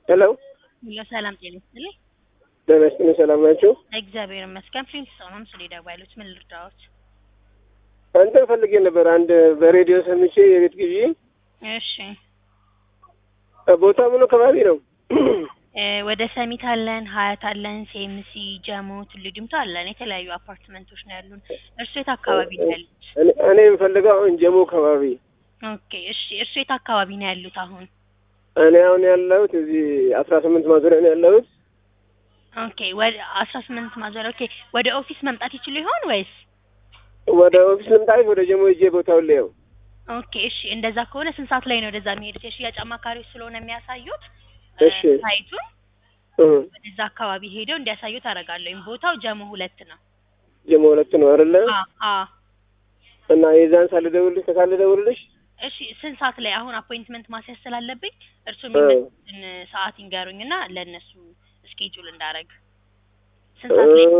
ሄሎ ሄሎ ሰላም ጤና ይስጥልኝ። ጤና ይስጥልኝ። ሰላም ናችሁ? እግዚአብሔር ይመስገን። ፕሪንስ ሰው ነው ምስል ደዋይሎች ምን ልርዳዎት? አንተን ፈልጌ ነበር። አንድ በሬዲዮ ሰምቼ የቤት ግዢ እሺ ቦታ ምን አካባቢ ነው? እ ወደ ሰሚት አለን፣ ሀያት አለን፣ ሴምሲ፣ ጀሞ፣ ቱሉ ዲምቱ አለን። የተለያዩ አፓርትመንቶች ነው ያሉን። እርሱ የት አካባቢ ነው ያሉት? እኔ- እኔ የምፈልገው አሁን ጀሞ አካባቢ። ኦኬ እሺ። እርሱ የት አካባቢ ነው ያሉት አሁን? እኔ አሁን ያለሁት እዚህ አስራ ስምንት ማዞሪያ ነው ያለሁት። ኦኬ ወደ አስራ ስምንት ማዞሪያ። ኦኬ ወደ ኦፊስ መምጣት ይችሉ ይሆን ወይስ? ወደ ኦፊስ ልምጣ ወደ ጀሞ ሂጄ ቦታውን ላየው? ኦኬ እሺ። እንደዛ ከሆነ ስንት ሰዓት ላይ ነው ወደዛ የሚሄዱት? የሽያጭ አማካሪዎች ስለሆነ የሚያሳዩት እ እሺ። ሳይቱን እ ወደዛ አካባቢ ሄደው እንዲያሳዩት አደርጋለሁ። ቦታው ጀሞ ሁለት ነው። ጀሞ ሁለት ነው አይደለ? አ አ እና የዛን ሳልደውልሽ ከሳል ደውልልሽ እሺ ስንት ሰዓት ላይ አሁን አፖይንትመንት ማስያዝ ስላለብኝ እርሱ እ የሚመጡትን ሰዓት ይንገሩኝና ለእነሱ ስኬጁል እንዳረግ ስንት እ ሰዓት ላይ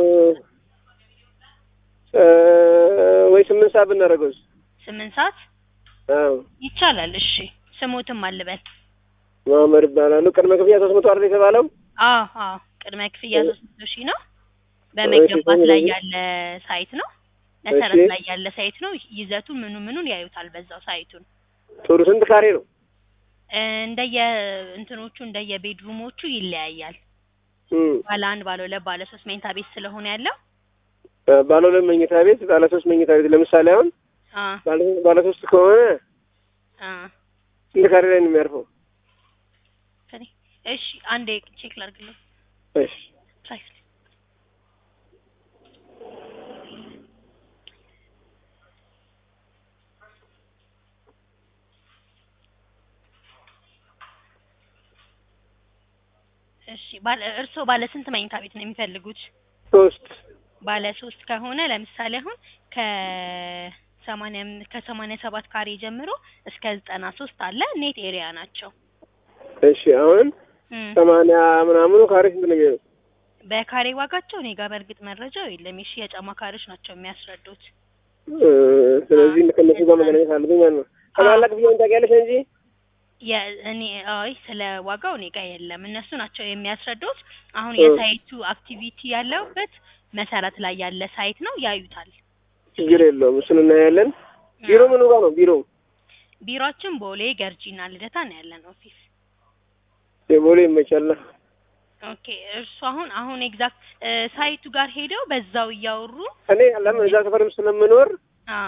እ ወይ ስምንት ሰዓት ብናደርገውስ? ስምንት ሰዓት አዎ ይቻላል እሺ ስሞትም አልበል መሀመድ ይባላሉ። ቅድመ ክፍያ ሶስት መቶ አይደል የተባለው? አዎ አዎ ቅድመ ክፍያ ሶስት መቶ ሺህ ነው በመገንባት ላይ ያለ ሳይት ነው መሰረት እሺ። ላይ ያለ ሳይት ነው ይዘቱን ምኑ ምኑን ያዩታል በዛው ሳይቱን ጥሩ ስንት ካሬ ነው? እ እንደየ እንትኖቹ እንደየ ቤድሩሞቹ ይለያያል እም ባለ አንድ ባለ ሁለት ባለ ሶስት መኝታ ቤት ስለሆነ ያለው ባለ ሁለት መኝታ ቤት፣ ባለ ሶስት መኝታ ቤት ለምሳሌ አሁን አ ባለ ባለ ሶስት ከሆነ አ ስንት ካሬ ላይ ነው የሚያርፈው? ከኔ እሺ አንዴ ቼክ ላድርግልህ እሺ ፕራይስ እሺ ባለ እርስዎ ባለ ስንት መኝታ ቤት ነው የሚፈልጉት? ሶስት ባለ ሶስት ከሆነ ለምሳሌ አሁን ከሰማንያ ከሰማንያ ሰባት ካሬ ጀምሮ እስከ ዘጠና ሶስት አለ ኔት ኤሪያ ናቸው። እሺ አሁን እም ሰማንያ ምናምኑ ካሬ ስንት ነው የሚሆነው? በካሬ ዋጋቸው እኔ ጋር በእርግጥ መረጃው የለም። የሽያጭ አማካሪዎች ናቸው የሚያስረዱት። እ ስለዚህ ከእነሱ ጋር መገናኘት አለብኝ ማለት ነው። ጠቅላላ ክፍያውን ታውቂያለሽ እንጂ የእኔ አይ ስለ ዋጋው እኔ ጋር የለም። እነሱ ናቸው የሚያስረዱት። አሁን እ የሳይቱ አክቲቪቲ ያለበት መሰረት ላይ ያለ ሳይት ነው፣ ያዩታል። ችግር የለውም እሱን እናያለን። ቢሮ ምኑ ጋር ነው ቢሮ? ቢሮአችን ቦሌ ገርጂና ልደታ ነው ያለን ኦፊስ። የቦሌ ይመቻላ። ኦኬ እርሱ አሁን አሁን ኤግዛክት ሳይቱ ጋር ሄደው በዛው እያወሩ እኔ ለምን እዛ ሰፈርም ስለምኖር አ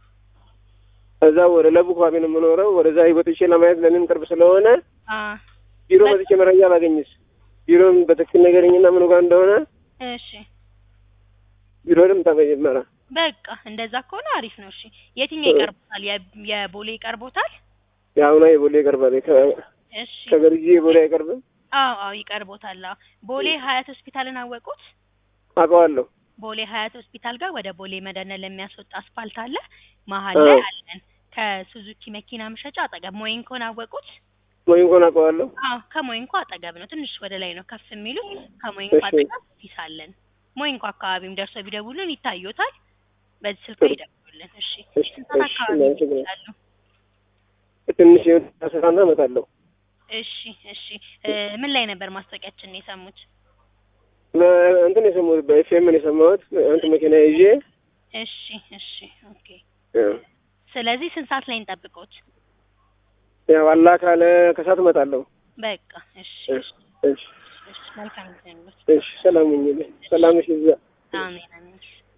እዛ ወደ ለቡ አካባቢ ነው የምኖረው። ወደዛ ወጥቼ ለማየት ለእኔም ቅርብ ስለሆነ አ ቢሮ በቃ መጥቼ መረጃ ባገኝስ? ቢሮን በትክክል ነገርኝና ምኑ ጋር እንደሆነ እሺ ቢሮ ልምጣ መጀመሪያ። በቃ እንደዛ ከሆነ አሪፍ ነው። እሺ የትኛው ይቀርቦታል? የ- የቦሌ ይቀርቦታል? የአሁኗ የቦሌ ይቀርባል። ከ- እሺ ከገርጂ የቦሌ አይቀርብም። አዎ አዎ ይቀርቦታል። አዎ ቦሌ ሀያት ሆስፒታልን አወቁት? አውቀዋለሁ። ቦሌ ሀያት ሆስፒታል ጋር ወደ ቦሌ መድኃኒዓለም ለሚያስወጣ አስፋልት አለ። መሀል አዎ ላይ አለን። ከሱዙኪ መኪና መሸጫ አጠገብ ሞይንኮን አወቁት? ወይ እንኳን አውቀዋለሁ። አዎ ከሞይንኮ አጠገብ ነው። ትንሽ ወደ ላይ ነው ከፍ የሚሉት። ከሞይንኮ እሺ አጠገብ ኦፊስ አለን። ሞይንኮ አካባቢም ደርሰው ቢደውሉን ይታዩታል። በዚህ ስልክ ጥሩ። ይደውሉልን። እሺ እሺ ስንት ሰዓት እሺ አካባቢ እናመሰግናለን። ይደውላሉ? ትንሽ ስራና እመጣለሁ። እሺ እሺ እ ምን ላይ ነበር ማስታወቂያችንን የሰሙት? በ- እንትን የሰማሁት በኤፍኤም ነው የሰማሁት። እንትን መኪና ይዤ እሺ እሺ ኦኬ። ያው ስለዚህ ስንት ሰዓት ላይ እንጠብቀውት? ያው አላህ ካለ ከሰዓት እመጣለሁ። በቃ እሺ እሺ እሺ እሺ መልካም ጊዜ ነው። እሺ ሰላም ሁኚልኝ። ሰላምሽ ይብዛ። አሜን አሜን።